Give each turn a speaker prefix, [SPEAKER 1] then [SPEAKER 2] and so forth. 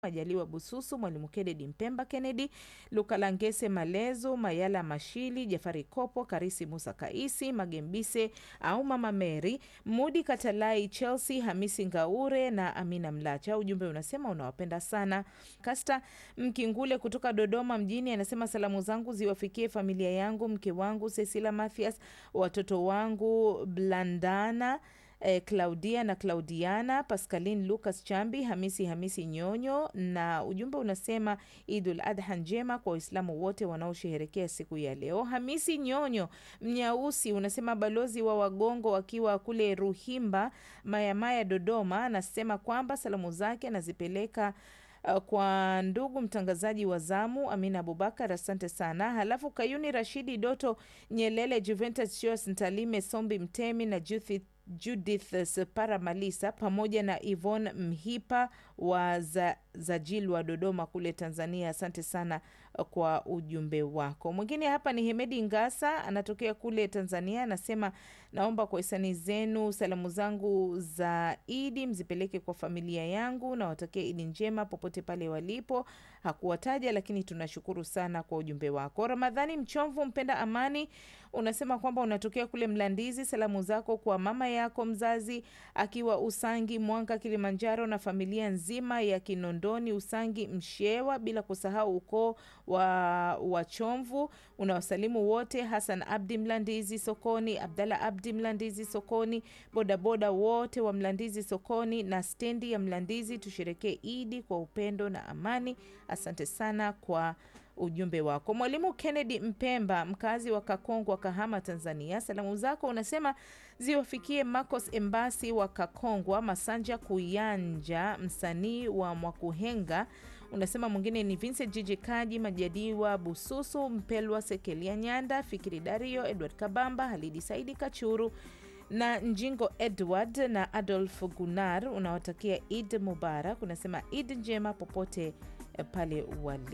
[SPEAKER 1] Majaliwa Bususu, Mwalimu Kennedy Mpemba Kennedy, Lukalangese Malezo, Mayala Mashili, Jafari Kopo, Karisi Musa Kaisi, Magembise au Mama Mary, Mudi Katalai, Chelsea, Hamisi Ngaure na Amina Mlacha. Ujumbe unasema unawapenda sana. Kasta Mkingule kutoka Dodoma mjini anasema salamu zangu ziwafikie familia yangu, mke wangu Cecilia Mathias, watoto wangu Blandana eh, Claudia na Claudiana, Pascaline Lucas Chambi, Hamisi Hamisi Nyonyo, na ujumbe unasema Idul Adha njema kwa Waislamu wote wanaosherehekea siku ya leo. Hamisi Nyonyo Mnyausi unasema balozi wa Wagongo akiwa kule Ruhimba Mayamaya Dodoma, anasema kwamba salamu zake anazipeleka Uh, kwa ndugu mtangazaji wa zamu Amina Abubakar, asante sana. Halafu Kayuni Rashidi Doto Nyelele, Juventus Joas Ntalime Sombi Mtemi na Judith, Judith Separa Malisa pamoja na Yvonne Mhipa wa za, Zajil wa Dodoma kule Tanzania, asante sana kwa ujumbe wako. Mwingine hapa ni Hemedi Ngasa, anatokea kule Tanzania, anasema naomba kwa hisani zenu salamu zangu za Idi mzipeleke kwa familia yangu na watakia Idi njema popote pale walipo. Hakuwataja, lakini tunashukuru sana kwa ujumbe wako. Ramadhani Mchomvu, mpenda amani, unasema kwamba unatokea kule Mlandizi. Salamu zako kwa mama yako mzazi akiwa Usangi, Mwanga, Kilimanjaro na familia nzima ya Kinondoni, Usangi, Mshewa, bila kusahau ukoo wa Wachomvu. Unawasalimu wote, Hasan Abdi Mlandizi sokoni, Abdalla Abdi Mlandizi sokoni, bodaboda wote wa Mlandizi sokoni na stendi ya Mlandizi. Tusherekee Idi kwa upendo na amani. Asante sana kwa ujumbe wako. Mwalimu Kennedy Mpemba, mkazi wa Kakongwa, Kahama, Tanzania, salamu zako unasema ziwafikie Marcos Embasi wa Kakongwa, Masanja Kuyanja, msanii wa Mwakuhenga. Unasema mwingine ni Vincent Jiji Kaji, Majadiwa Bususu, Mpelwa Sekelia Nyanda, Fikiri Dario, Edward Kabamba, Halidi Saidi Kachuru na Njingo Edward na Adolf Gunar. Unawatakia Id Mubarak, unasema Id njema popote pale wali